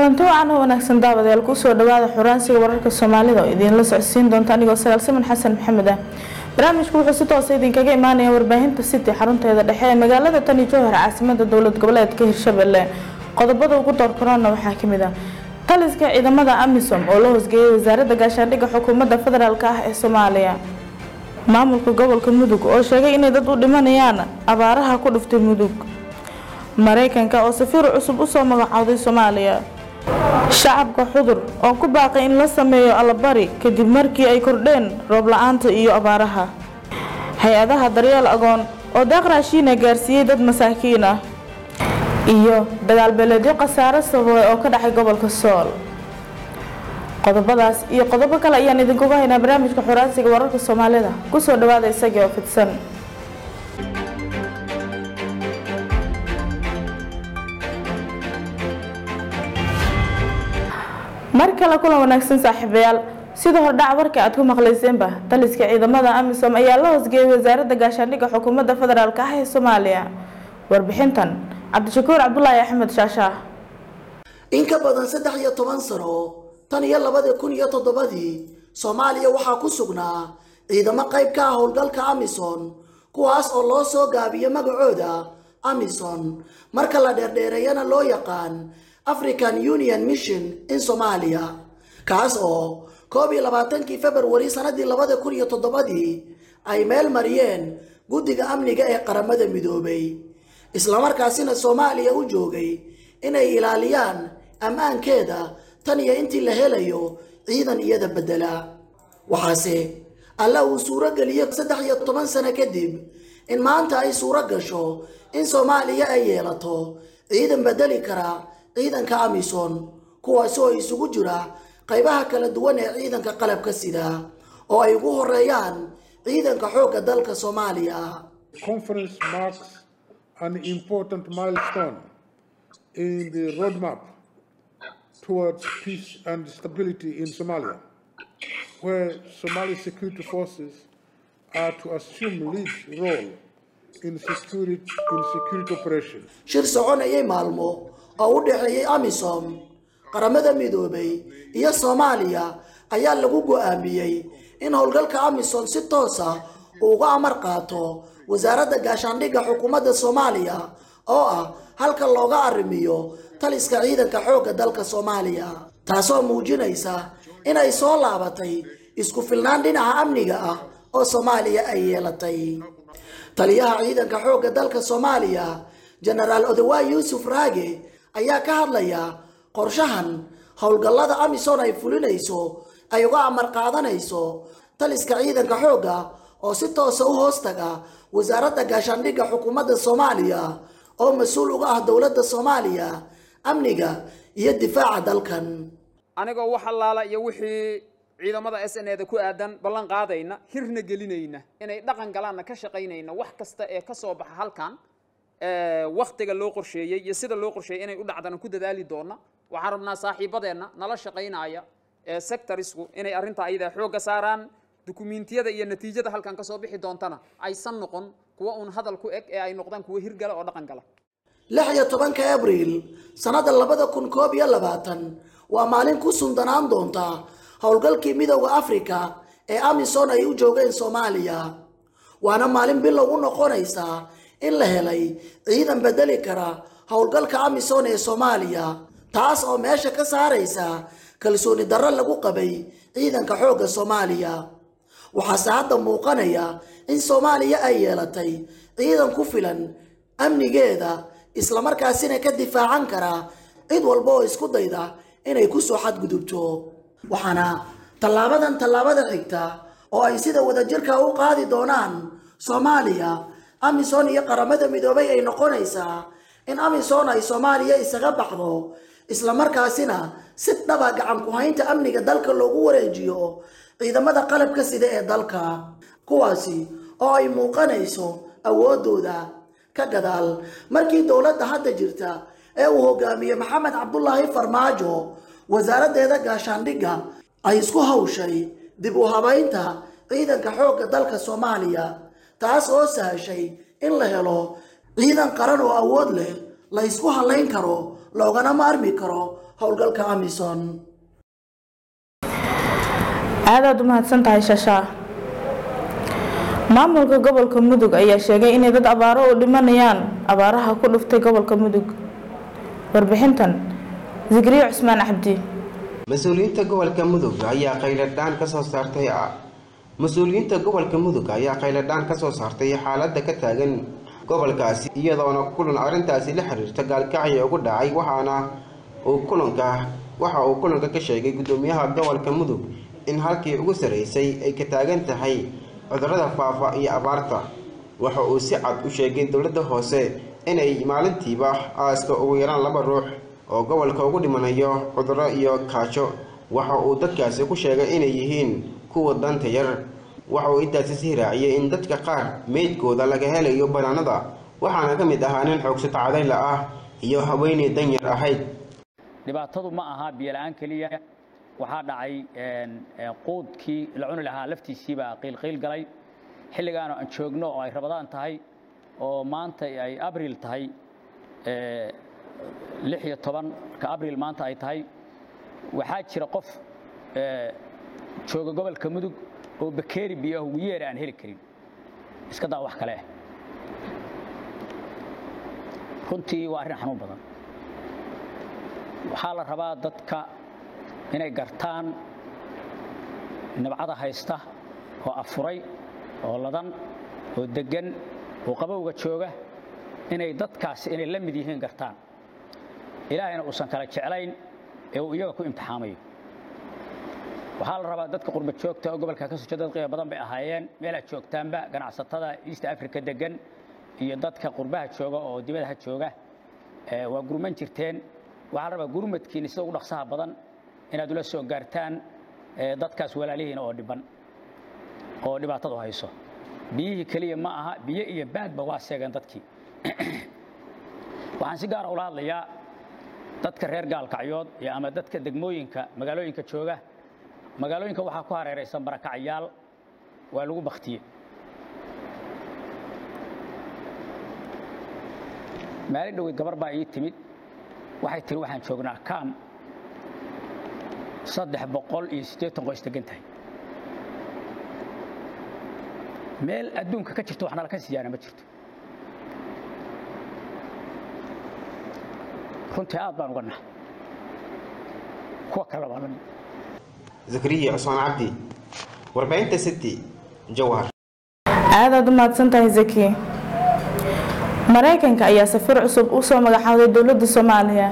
kulanti wacan oo wanaagsan daawadayaal kusoo dhawaada xuraansiga wararka soomaalida oo idiinla socodsiin doonta anigoo sagaal siman xasan maxamed ah barnaamijku wuxuu si toosa idinkaga imaanaya warbaahinta city xarunteeda dhexe ee magaalada tani jowhar caasimada dowlad goboleedka hirshabelle qodobada ugu door korona waxaa kamid ah taliska ciidamada amisom oo la hoosgeeyay wasaaradda gaashaandhigga xukuumadda federaalk ah ee soomaaliya maamulka gobolka mudug oo sheegay inay dad u dhimanayaan abaaraha ku dhuftay mudug mareykanka oo safiir cusub usoo magacowday soomaaliya shacabka xudur oo ku baaqay in la sameeyo allabari kadib markii ay kordheen roob la-aanta iyo abaaraha hay-adaha daryeel agoon oo daaq raashiina gaarsiiyey dad masaakiin ah iyo dagaal beeleedyo khasaare sababay oo ka dhacay gobolka sool qodobadaas iyo qodobo kale ayaan idinkuga haynaa barnaamijka xuraansiga wararka soomaalida kusoo dhawaada isagii oo fidsan mar kale kulan wanaagsan saaxiibayaal sida hordhac warka aad ku maqlayseenba taliska ciidamada amisom ayaa la hoosgeeyay wasaaradda gaashaandhigga xukuumadda federaalk ah ee soomaaliya warbixintan cabdishakuur cabdulaahi axmed shaashaah in ka badan saddex iyo toban sano tan iyo labada kun iyo toddobadii soomaaliya waxaa ku sugnaa ciidamo qayb ka ah howlgalka amison kuwaas oo loo soo gaabiyo magacooda amison marka la dheerdheereeyana loo yaqaan african union mission in soomaaliya kaas oo koob iyo labaatankii februari sanadii labada kun iyo toddobadii ay meel mariyeen guddiga amniga ee qaramada midoobay islamarkaasina soomaaliya u joogay inay ilaaliyaan ammaankeeda tan iyo intii la helayo ciidan iyada beddela waxaase alla uu suuro geliyo saddex iyo toban sano kadib in maanta ay suuro gasho in soomaaliya ay yeelato ciidan beddeli kara ciidanka amison kuwaasi oo isugu jira qaybaha kala duwan ee ciidanka qalabka sida oo ay ugu horeeyaan ciidanka xoogga dalka soomaaliya conference marks an important milestone in the roadmap towards peace and stability in Somalia, where Somali security forces are to assume lead role in security, in security operations. shir soconayay maalmo oo u dhexeeyay amisom qaramada midoobay iyo soomaaliya ayaa lagu go-aamiyey in howlgalka amisom si toos ah uu uga amar qaato wasaaradda gaashaandhigga xukuumadda soomaaliya oo ah halka looga arrimiyo taliska ciidanka xoogga dalka soomaaliya taasoo muujinaysa inay soo laabatay isku filnaan dhinaca amniga ah oo soomaaliya ay yeelatay taliyaha ciidanka xoogga dalka soomaaliya jenaraal odawaay yuusuf raage ayaa ka hadlaya qorshahan howlgallada amison ay fulinayso ay uga amar qaadanayso taliska ciidanka xoogga oo si toosa u hoostaga wasaaradda gaashaandhigga xukuumadda soomaaliya oo mas-uul uga ah dowladda soomaaliya amniga iyo difaaca dalkan anigoo wax allaala iyo wixii ciidamada s n eda ku aadan ballan qaadayna hirna gelinayna inay dhaqan galaanna ka shaqaynayna wax kasta ee ka soo baxa halkan waktiga loo qorsheeyey iyo sida loo qorsheeyey inay u dhacdana ku dadaali doona waxaan rabnaa saaxiibadeenna nala shaqaynaya ee sectorisku inay arrinta ayada xoogga saaraan dukumiintiyada iyo natiijada halkan kasoo bixi doontana aysan noqon kuwa uun hadal ku eg ee ay noqdaan kuwa hirgala oo dhaqan gala lix iyo tobanka abriil sannada labada kun koob iyo labaatan waa maalin ku sundanaan doonta howlgalkii midooda afrika ee amison ay u joogeen soomaaliya waana maalin bilow u noqonaysa in la helay ciidan beddeli kara howlgalka amison ee soomaaliya taas oo meesha ka saaraysa kalsooni darro lagu qabay ciidanka xoogga soomaaliya waxaase hadda muuqanaya in soomaaliya ay yeelatay ciidan ku filan amnigeeda islamarkaasina ka difaacan kara cid walba oo isku dayda inay kusoo xadgudubto waxaana tallaabadan tallaabada xigta oo ay sida wadajirka u qaadi doonaan soomaaliya amison iyo qaramada midoobay ay noqonaysaa in amison ay soomaaliya isaga baxdo islamarkaasina si dhaba gacan ku-haynta amniga dalka loogu wareejiyo ciidamada qalabka sida ee dalka kuwaasi oo ay muuqanayso awoodooda ka gadaal markii dowladda hadda jirta ee uu hogaamiye maxamed cabdulaahi farmaajo wasaaraddeeda gaashaandhigga ay isku hawshay dib u habaynta ciidanka xoogga dalka soomaaliya taas oo sahashay in la helo ciidan qaran oo awood leh la ysku halayn karo loogana maarmi karo howlgalka amisom aadaad u mahadsan tahay shashaa maamulka gobolka mudug ayaa sheegay inay dad abaaro u dhimanayaan abaaraha ku dhuftay gobolka mudug warbixintan zikriyo cusmaan cabdi mas-uuliyiinta gobolka mudug ayaa qayladhaan kasoo saartay mas-uuliyiinta gobolka mudug ayaa qayladhaan kasoo saartay xaaladda ka taagan gobolkaasi iyadoona kulan arrintaasi la xiriirta gaalkacya ugu dhacay waxaana uu kulanka waxa uu kulanka ka sheegay guddoomiyaha gobolka mudug in halkii ugu sarreysay ay ka taagan tahay cudurrada faafa iyo abaarta waxa uu si cad u sheegay dowladda hoose inay maalintiiba aaska ugu yaraan laba ruux oo gobolka ugu dhimanayo cudurro iyo kaajo waxa uu dadkaasi ku sheegay inay yihiin kuwa danta yar waxa uu intaasi sii raaciyay in dadka qaar meydkooda laga helayo banaanada waxaana ka mid ahaa nin xoogsato cadayla ah iyo haweeney danyar ahayd dhibaatadu ma aha biyola-aan keliya waxaa dhacay quudkii la cuni lahaa laftiisiibaa qiilqiil galay xilligaanu aan joogno oo ay rabadaan tahay oo maanta ay abril tahay lix iyo tobanka abril maanta ay tahay waxaa jira qof jooga gobolka mudug oo bakeeri biyaah ugu yeera aan heli karin iska daa wax kale ah runtii waa arrin xanuun badan waxaa la rabaa dadka inay gartaan nabcada haysta oo afuray oo ladan oo deggan oo qabowga jooga inay dadkaasi inay la mid yihiin gartaan ilaahayna uusan kala jeclayn ee uu iyaga ku imtixaamayo waxaa la rabaa dadka qurba joogta oo gobolka ka soo jeeda dad qiimo badan bay ahaayeen meelaad joogtaanba ganacsatada east africa degan iyo dadka qurbaha jooga oo dibadaha jooga waa gurman jirteen waxaa la rabaa gurmadkiina sida ugu dhaqsaha badan inaad ula soo gaartaan dadkaas walaalihiina oo dhiban oo dhibaatadu hayso biyihii keliya ma aha biyo iyo baadba waa seegeen dadkii waxaan si gaara ula hadlayaa dadka reer gaalkacyood ama dadka degmooyinka magaalooyinka jooga magaalooyinka waxaa ku hareeraysan barakacyaal waa lagu baktiye maalin dhoweyd gabar baa ii timid waxay tiri waxaan joognaa kaam saddex boqol iyo siddeetan qoys degan tahay meel adduunka ka jirto waxna laka siiyaana ma jirto runtii aad baan uga naha kuwa kale waa lamid zakariya cusmaan cabdi warbaahinta city jawhar aadaad u mahadsan tahay zaki maraykanka ayaa safiir cusub u soo magacaabay dowladda soomaaliya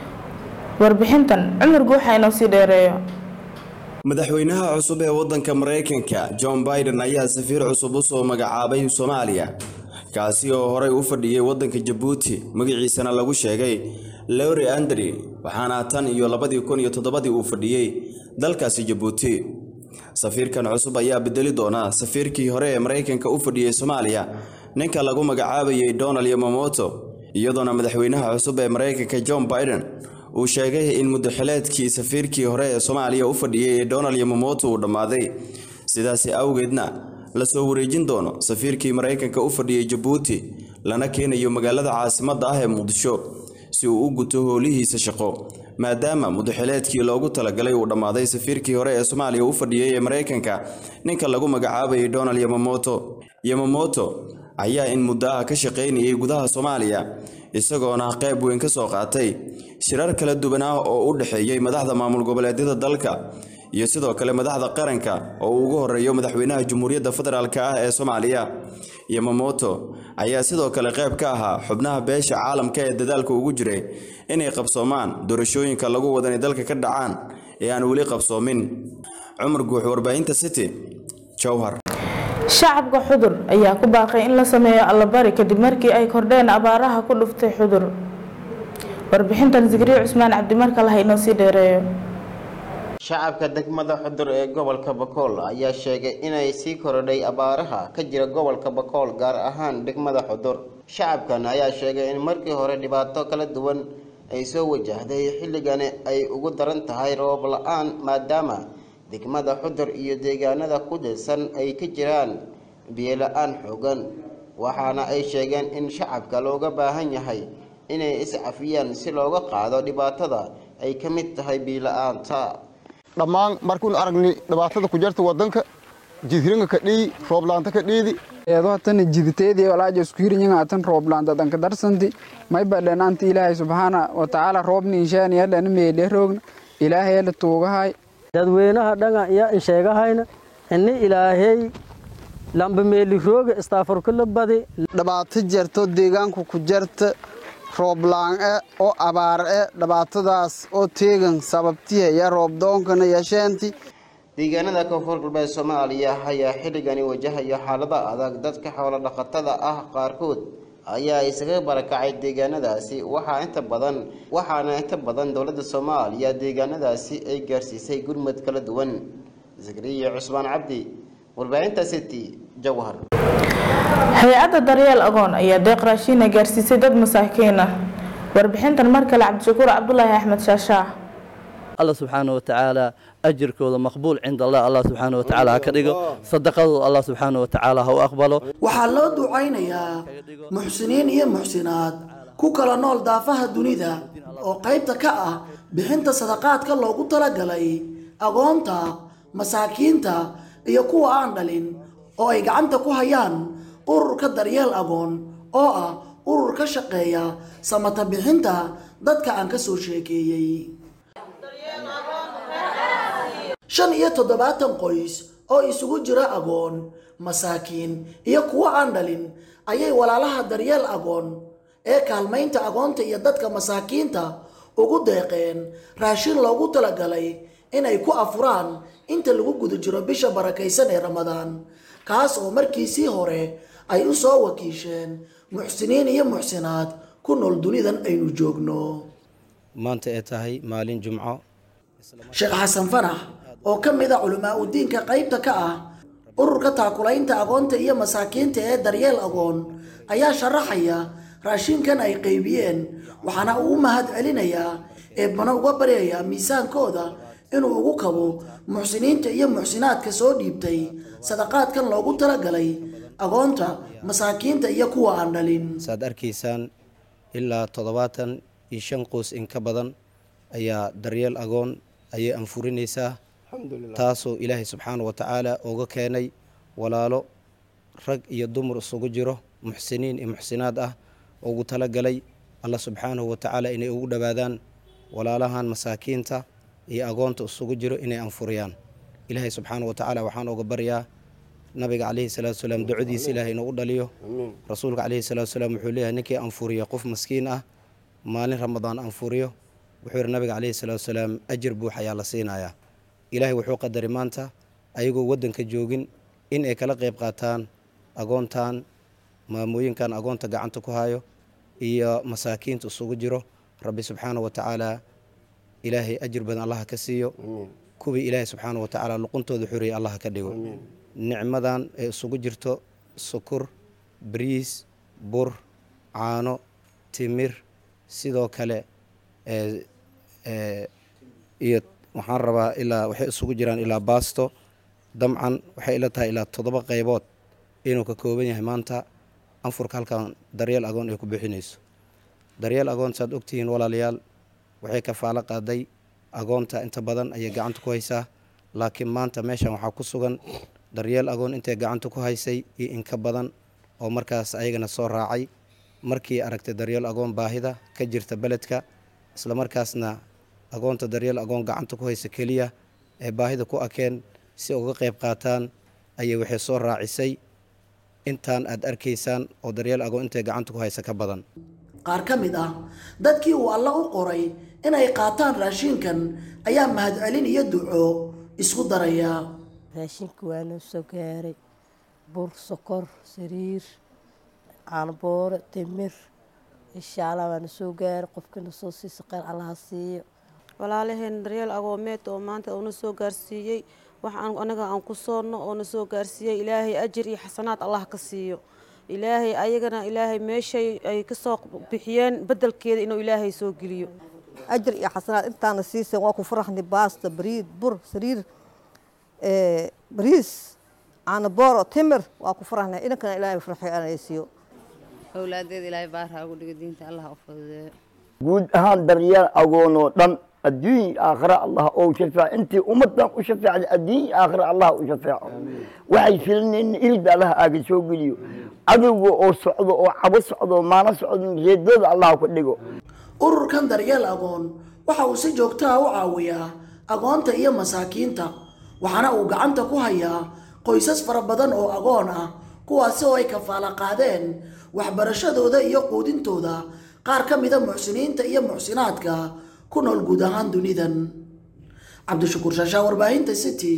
warbixintan cumar guuxa inoo sii dheereeyo madaxweynaha cusub ee waddanka maraykanka john biden ayaa safiir cusub u soo magacaabay soomaaliya kaasi oo horey u fadhiyey waddanka jabuuti magaciisana lagu sheegay lowri andri waxaana tan iyo labadii kun iyo toddobadii uu fadhiyey dalkaasi jabuuti safiirkan cusub ayaa bedeli doona safiirkii hore ee maraykanka u fadhiyey soomaaliya ninka lagu magacaabayay donald yamamoto iyadoona madaxweynaha cusub ee maraykanka john biden uu sheegay in muddaxileedkii safiirkii hore ee soomaaliya u fadhiyey ee donald yamamoto uu dhammaaday sidaasi awgeedna lasoo wareejin doono safiirkii maraykanka u fadhiyey jabuuti lana keenayo magaalada caasimadda ah ee muqdisho si uu u guto howlihiisa shaqo maadaama muddaxileedkii loogu talagalay uu dhammaaday safiirkii hore ee soomaaliya u fadhiyey ee maraykanka ninka lagu magacaabayay donald yamamoto yamamoto ayaa in muddo ah ka shaqaynayay gudaha soomaaliya isagoona qayb weyn ka soo qaatay shirar kala duwan ah oo u dhexeeyey madaxda maamul goboleedyada dalka iyo sidoo kale madaxda qaranka oo uu ugu horeeyo madaxweynaha jamhuuriyadda federaalk ah ee soomaaliya yamamoto ayaa sidoo kale qayb ka ahaa xubnaha beesha caalamka ee dadaalka ugu jiray inay qabsoomaan doorashooyinka lagu wadan ee dalka ka dhacaan ee aan weli qabsoomin cumar guux warbaahinta city jowhar shacabka xudur ayaa ku baaqay in la sameeyo allabari kadib markii ay kordheen abaaraha ku dhuftay xudur warbixintan zikriyo cusmaan cabdimarka laha inoo sii dheereeyo shacabka degmada xudur ee gobolka bakool ayaa sheegay inay sii korodhay abaaraha ka jira gobolka bakool gaar ahaan degmada xudur shacabkan ayaa sheegay in markii hore dhibaato kala duwan ay soo wajahday xilligani ay ugu daran tahay roob la-aan maadaama degmada xudur iyo deegaanada ku dhilsan ay ka jiraan biyo la-aan xoogan waxaana ay sheegeen in shacabka looga baahan yahay inay iscafiyaan si looga qaado dhibaatada ay ka mid tahay biila-aanta dhammaan markuun aragnay dhibaatada ku jarta wadanka jidhiringa ka dhiyi rooblaanta ka dhiidi eedohatana jiditeedii walaaja isku hirinyaga atan rooblaanta danka darsanti may badhenaanti ilaahay subxaana watacaala roobni inshaani yadhana meele roogna ilaahay yadha tuugahay dadweynaha dhanga iyo insheegahayna ini ilaahay lamba meeli rooga istaafarkula badi dhibaato jarto deegaanku ku jarta rooblaan-e oo abaar-e dhibaatadaas oo teegan sababtiha iyo roobdoonkana yasheenti deegaanada koonfur galbeed soomaaliya ayaa xilligani wajahaya xaalada adag dadka xoolo dhaqatada ah qaarkood ayaa isaga barakacay deegaanadaasi waxaa inta badan waxaana inta badan dowladda soomaaliya deegaanadaasi ay gaarsiisay gurmad kala duwan zakariya cusmaan cabdi warbaahinta city jawhar hay-adda daryeel agoon ayaa deeq raashiina gaarsiisay dad masaakiin ah warbixintan mar kale cabdishakuur cabdulaahi axmed shaashaa الله سبحانه وتعالى أجر كوذا مقبول عند الله الله سبحانه وتعالى كدقه صدقه الله سبحانه وتعالى هو أقبله waxaa loo ducaynayaa muxsiniin iyo muxsinaad ku kala nool daafaha dunida oo qaybta ka ah bixinta sadaqaadka loogu talagalay agoonta masaakiinta iyo kuwa aan dhalin oo ay gacanta ku hayaan ururka daryeel agoon oo ah urur ka shaqeeya samata bixinta dadka aan ka soo sheekeeyey shan iyo toddobaatan qoys oo isugu jira agoon masaakiin iyo kuwo aan dhalin ayay walaalaha daryeel agoon ee kaalmaynta agoonta iyo dadka masaakiinta ugu deeqeen raashin loogu talagalay inay ku afuraan inta lagu guda jiro bisha barakaysan ee ramadaan kaas oo markiisii hore ay u soo wakiisheen muxsiniin iyo muxsinaad ku nool dunidan aynu joogno maanta ay tahay maalin jumco sheekh xasan fanax oo ka mid a culamaa udiinka qaybta ka ah ururka taakulaynta agoonta iyo masaakiinta ee daryeel agoon ayaa sharaxaya raashinkan ay qaybiyeen waxaana uu u mahad celinayaa eebbana uga baryayaa miisaankooda inuu ugu kabo muxsiniinta iyo muxsinaadka soo dhiibtay sadaqaadkan loogu talagalay agoonta masaakiinta iyo kuwa aan dhalin saad arkaysaan ilaa toddobaatan iyo shan qoys in ka badan ayaa daryeel agoon ayay anfurinaysaa taasoo ilaahay subxaana wa tacaala uga keenay walaalo rag iyo dumar isugu jiro muxsiniin iyo muxsinaad ah ugu talagalay allah subxaanahu wa tacaala inay ugu dhowaadaan walaalahan masaakiinta iyo agoonta isugu jiro inay anfuriyaan ilaahay subxaana wa tacaala waxaan uga baryaa nabiga calayhi salaatu salaam ducadiisa ilaahay inuu u dhaliyo rasuulka calayhi salaatu salaam wuxuu leeyahay ninkii anfuriya qof maskiin ah maalin ramadaan anfuriyo wuxuu yidhi nabiga calayhi salaatu salaam ajir buux ayaa la siinayaa ilaahay wuxuu qadaray maanta ayagoo waddanka joogin in ay kala qayb qaataan agoontan maamooyinkan agoonta gacanta ku hayo iyo masaakiinta isugu jiro rabbi subxaana wa tacaala ilaahay ajir badan allaha ka siiyo kuwii ilaahay subxaana wa tacaala luquntooda xuriyay allaha ka dhigo nicmadan ee isugu jirto sukur bariis bur caano timir sidoo kale iyo waxaan rabaa ilaa waxay isugu jiraan ilaa baasto damcan waxay ila tahay ilaa toddoba qaybood inuu ka kooban yahay maanta anfurka halkan daryeel agoon ay ku bixinayso daryeel agoon saad ogtihiin walaalayaal waxay kafaalo qaaday agoonta inta badan ayay gacanta ku haysaa laakiin maanta meeshan waxaa ku sugan daryeel agoon intay gacanta ku haysay iyo inka badan oo markaas ayagana soo raacay markii aragtay daryeel agoon baahida ka jirta beledka islamarkaasna agoonta daryeel agoon gacanta ku haysa keliya ee baahida ku akeen si uga qayb qaataan ayay waxay soo raacisay intaan aad arkaysaan oo daryeel agoon intay gacanta ku haysa ka badan qaar ka mid ah dadkii uu alla u qoray inay qaataan raashinkan ayaa mahadcelin iyo duco isku daraya raashinka waa noo soo gaaray bur sokor sariir caanboore timir insha allah waana soo gaaray qofkina soo siisa qeyr allaha siiyo walaalaheen daryeel agoomeed oo maanta uuna soo gaarsiiyey wax anaga aan ku soonno oona soo gaarsiiyey ilaahay ajir iyo xasanaad allah ka siiyo ilaahay ayagana ilaahay meeshay ay kasoo bixiyeen bedelkeeda inuu ilaahay soo geliyo ajir iyo xasanaad intaana siiseen waa ku faraxnay baasta bariid bur sariir bariis caanabooro timir waa ku faraxnay inankana ilaahay farxay anay siiyo awlaadeeda ilaahay baarha ugu dhiga diinta allah u fududeeyo guud ahaan daryeel agoon oo dhan adduun aakhira allah oo shafeeco intii ummadan u shafeecday adduun aakhira allah u shafeeco waxay filaneen ilda allah aaga soo geliyo cadowga oo socdo oo cabo socdo maana socdo reedooda allah ku dhigo ururkan daryeel agoon waxa uu si joogtaha u caawiyaa agoonta iyo masaakiinta waxaana uu gacanta ku hayaa qoysas fara badan oo agoon ah kuwaasi oo ay kafaala qaadeen waxbarashadooda iyo quudintooda qaar ka mida muxsiniinta iyo muxsinaadka ku nool guud ahaan dunidan cabdishakuur shaashaa warbaahinta city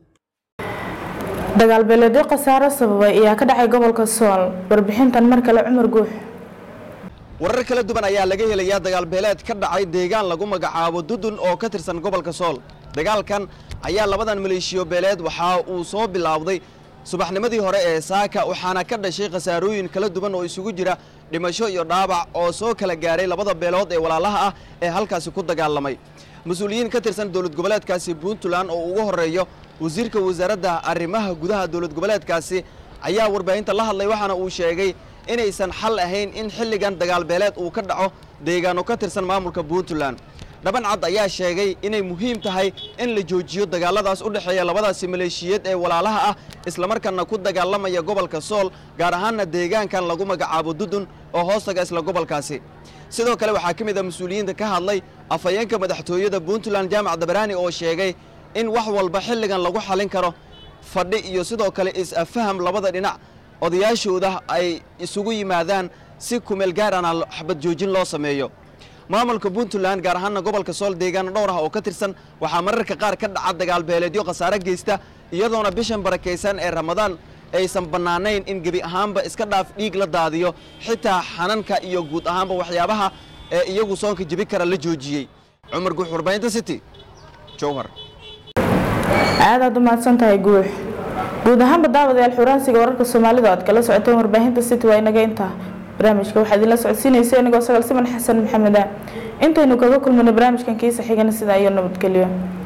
dagaal beeleedyo khasaaro sababay ayaa ka dhacay gobolka sool warbixintan mar kale cumar guux warar kala duwan ayaa laga helayaa dagaal beeleed ka dhacay deegaan lagu magacaabo dudun oo ka tirsan gobolka sool dagaalkan ayaa labadan maleeshiyo beeleed waxa uu soo bilaawday subaxnimadii hore ee saaka waxaana ka dhashay khasaarooyin kala duwan oo isugu jira dhimasho iyo dhaabac oo soo kala gaaray labada beelood ee walaalaha ah ee halkaasi ku dagaalamay mas-uuliyiin ka tirsan dowlad goboleedkaasi puntland oo ugu horeeyo wasiirka wasaaradda arrimaha gudaha dowlad goboleedkaasi ayaa warbaahinta la hadlay waxaana uu sheegay inaysan xal ahayn in xilligan dagaal beeleed uu ka dhaco deegaano ka tirsan maamulka puntland dhaban cad ayaa sheegay inay muhiim tahay in la joojiyo dagaaladaas u dhexeeya labadaasi maleeshiyeed ee walaalaha ah islamarkaana ku dagaalamaya gobolka sool gaar ahaanna deegaankan lagu magacaabo dudun oo hoostaga isla gobolkaasi sidoo kale waxaa ka mid a mas-uuliyiinta ka hadlay afhayeenka madaxtooyada puntland jaamac dabaraani oo sheegay in wax walba xilligan lagu xalin karo fadhi iyo sidoo kale is-afaham labada dhinac odayaashooda ay isugu yimaadaan si kumeel gaarana xabad joojin loo sameeyo maamulka puntland gaar ahaana gobolka sool deegaano dhowr ah oo ka tirsan waxaa mararka qaar ka dhaca dagaal beeleedyo khasaare geysta iyadoona bishan barakaysan ee ramadaan aysan bannaanayn in gebi ahaanba iska dhaaf dhiig la daadiyo xitaa xananka iyo guud ahaanba waxyaabaha ee iyagu soonka jebi kara la joojiyey cumar guux warbaahinta city jowhar aad aad u mahadsan tahay guux guud ahaanba daawadayaal xuraansiga wararka soomaalida oad kala socoteen warbaahinta city waa inaga intaa barnaamijka waxaa idinla socodsiinaysa inagoo sagaal siman xasan maxamed ah intaynu kaga kulmano barnaamijkan kiisa xigana sidaa iyo nabadgelyo